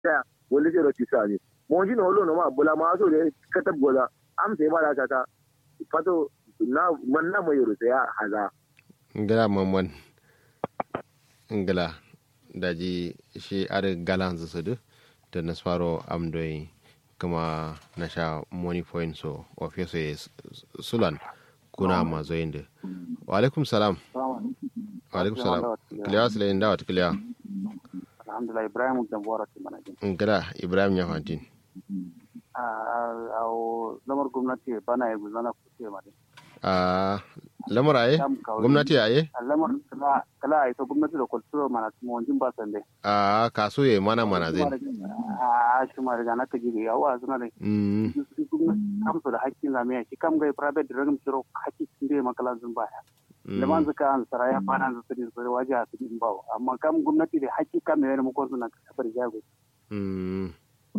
ta wani ce roti sa ne mo ji no lo no ma bula ma so de katab gola am sai ba da ta fato na man na mo yoro ya haza ngala mamman ngala daji shi are galan zusudu da nasfaro amdoyi kuma na sha money point so office ya sulan kuna mazo yin da wa alaikum salam wa alaikum salam kiliya su layin dawa kiliya alhamdulillah ibrahim da bora ti mana jin ngala ibrahim ya fantin a lamar gwamnati bana ya guzana ku ce ma a lamar aye gwamnati aye lamar kala kala ai to gwamnati da kulturo mana mu wanjin ba sande a kaso ye mana mana zai a shi ma daga naka jige yawa suna da mm kamsu da hakkin zamiya shi kam ga private dragam shiro hakki tinde makala zun baya da man zaka an saraya bana zu sirri sirri waje a cikin bawo amma kam gwamnati da hakki kam ne mu ko suna kafar jago mm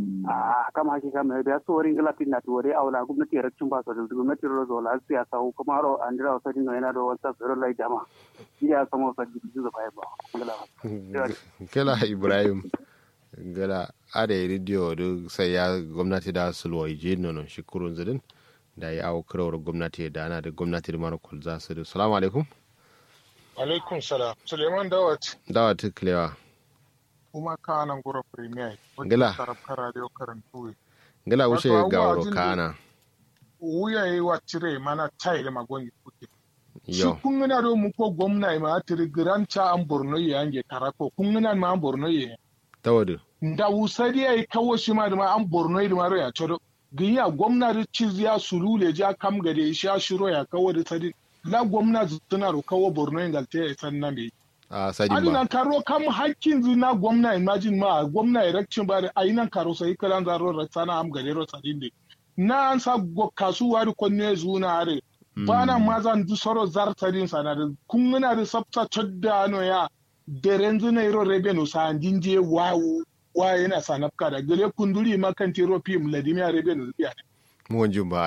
a kam hakki kam ne da so warin galatin na tuware awla gwamnati ya raccin ba so da gwamnati ro zo la siyasa ko kuma ro an dira so din yana da wata sirri lai jama ya samo sa ji zu ba ba ngala kela ibrahim gala ada radio da sai ya gwamnati da sulwa je nono shi kurun zidin da ya awo kirawar gwamnati da ana da gwamnati da mara kulza su da salamu alaikum alaikum salam suleiman dawat dawa ta kilewa kuma ka nan gura premier Gila. tarafka radio karantu gala wuce Wato ga abubuwa wuro jin da- kana wuya yi wa cire mana chai da magon kuke shi yau kun gina do mu ko gwamna ma tiri gran cha an borno ye ange karako kun gina ma an borno ye ta wadu da wusari ya yi kawo shi ma da ma an borno ye da ma ya chodo giya gwamna da ciziya sulule ja kam gade shi ya shiro ya kawo da sadi la gwamna tana ro kawo borno ye galte ya san na me a sadin Adi ba nan karo kam hakkin zina gwamna imagine ma gwamna election ba da ayi nan karo sai kalan zaro ratsana am gare ro sadin de na an sa go kasuwa da konne zuna are ba na ma zan du soro zar sadin sana da kun muna da sabta chodda no ya deren zuna iro rebenu sa dinje wawu wa yana sanafka da gele kunduri makan tiro pim ladimiya rebenu biya mu wanjin ba